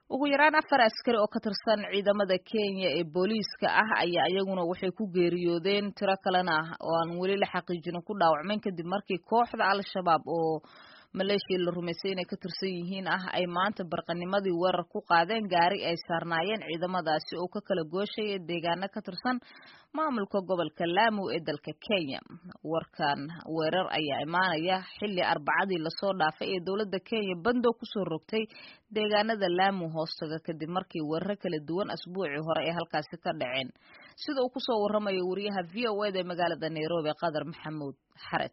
ugu yaraan afar askari oo ka tirsan ciidamada kenya ee booliiska ah ayaa iyaguna waxay ku geeriyoodeen tiro kalena oo aan weli la xaqiijinin ku dhaawacmeen kadib markii kooxda al-shabaab oo maleeshiya la rumaysay inay ka tirsan yihiin ah ay maanta barqanimadii weerar ku qaadeen gaari ay saarnaayeen ciidamadaasi oo ka kala gooshaya deegaano ka tirsan maamulka gobolka laamu ee dalka kenya warkan weerar ayaa imaanaya xilli arbacadii lasoo dhaafay ee dowladda kenya bandow kusoo rogtay deegaanada laamu hoostaga kadib markii weeraro kala duwan asbuucii hore ay halkaasi ka dhaceen sida uu kusoo waramayo wariyaha v o eda ee magaalada nairobi qadar maxamuud xared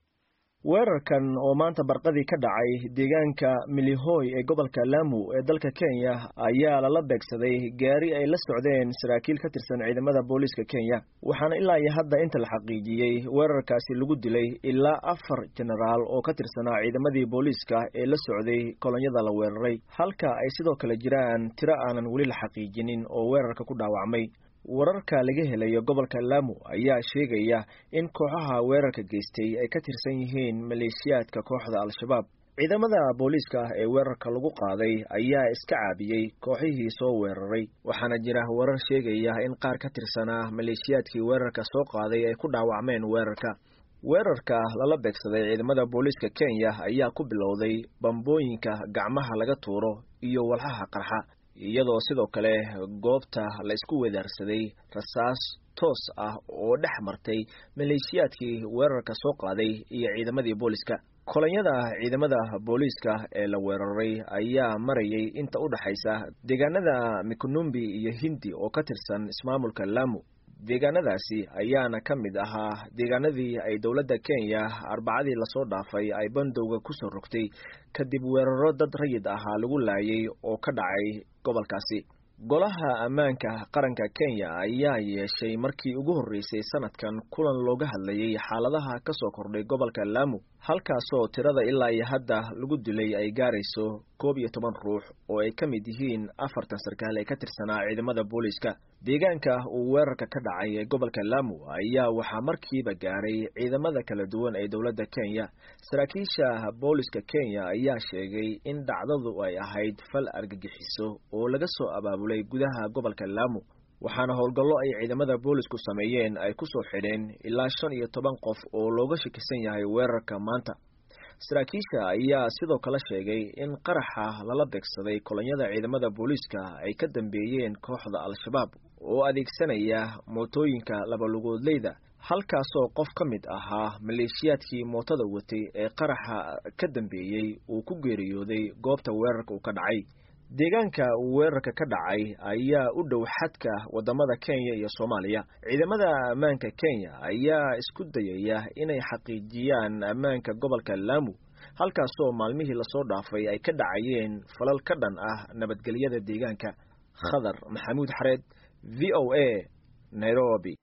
weerarkan oo maanta barqadii ka dhacay deegaanka milihoy ee gobolka laamu ee dalka kenya ayaa lala beegsaday gaari ay la socdeen saraakiil ka tirsan ciidamada booliiska kenya waxaana ilaa iyo hadda inta la xaqiijiyey weerarkaasi lagu dilay ilaa afar jenaraal oo ka tirsanaa ciidamadii booliiska ee la socday kolonyada la weeraray halka ay sidoo kale jiraan tiro aanan weli la xaqiijinin oo weerarka ku dhaawacmay wararka laga helayo gobolka laamu ayaa sheegaya in kooxaha weerarka geystay ay ka tirsan yihiin maleeshiyaadka kooxda al-shabaab ciidamada booliiska ah ee weerarka lagu qaaday ayaa iska caabiyey kooxihii soo weeraray waxaana jira warar sheegaya in qaar ka tirsanaa maleeshiyaadkii weerarka soo qaaday ay ku dhaawacmeen weerarka weerarka lala beegsaday ciidamada booliiska kenya ayaa ku bilowday bambooyinka gacmaha laga tuuro iyo walxaha qarxa iyadoo sidoo kale goobta la isku wedaarsaday rasaas toos ah oo dhex martay maleeshiyaadkii weerarka soo qaaday iyo ciidamadii booliiska kolonyada ciidamada booliiska ee la weeraray ayaa marayay inta u dhexaysa deegaanada mikonumbi iyo hindi oo ka tirsan ismaamulka laamu deegaanadaasi ayaana ka mid ahaa deegaanadii ay dowladda kenya arbacadii lasoo dhaafay ay bandowga kusoo rogtay kadib weeraro dad rayid ahaa lagu laayay oo ka dhacay gobolkaasi golaha ammaanka qaranka kenya ayaa yeeshay markii ugu horreysay sanadkan kulan looga hadlayay xaaladaha ka soo kordhay gobolka laamu halkaasoo tirada ilaa iyo hadda lagu dilay ay gaarayso koob iyo toban ruux oo ay ka mid yihiin afartan sarkaal ee ka tirsanaa ciidamada booliiska deegaanka uu weerarka ka dhacay ee gobolka laamu ayaa waxaa markiiba gaaray ciidamada kala duwan ee dowladda kenya saraakiisha booliiska kenya ayaa sheegay in dhacdadu ay ahayd fal argagixiso oo laga soo abaabulay gudaha gobolka laamu waxaana howlgallo ay ciidamada boolisku sameeyeen ay ku soo xidheen ilaa shan iyo toban qof oo looga shakisan yahay weerarka maanta saraakiisha ayaa sidoo kale sheegay in qaraxa lala beegsaday kolonyada ciidamada booliiska ay ka dambeeyeen kooxda al-shabaab oo adeegsanaya mootooyinka labalugoodleyda halkaasoo qof ka mid ahaa maleeshiyaadkii mootada watay ee qaraxa ka dambeeyey uu ku geeriyooday goobta weerarka uu ka dhacay deegaanka uu weerarka ka dhacay ayaa u dhow xadka wadamada kenya iyo soomaaliya ciidamada ammaanka kenya ayaa isku dayaya inay xaqiijiyaan ammaanka gobolka laamu halkaasoo maalmihii lasoo dhaafay ay ka dhacayeen falal ka dhan ah nabadgelyada deegaanka khadar maxamuud xareed v o a nairobi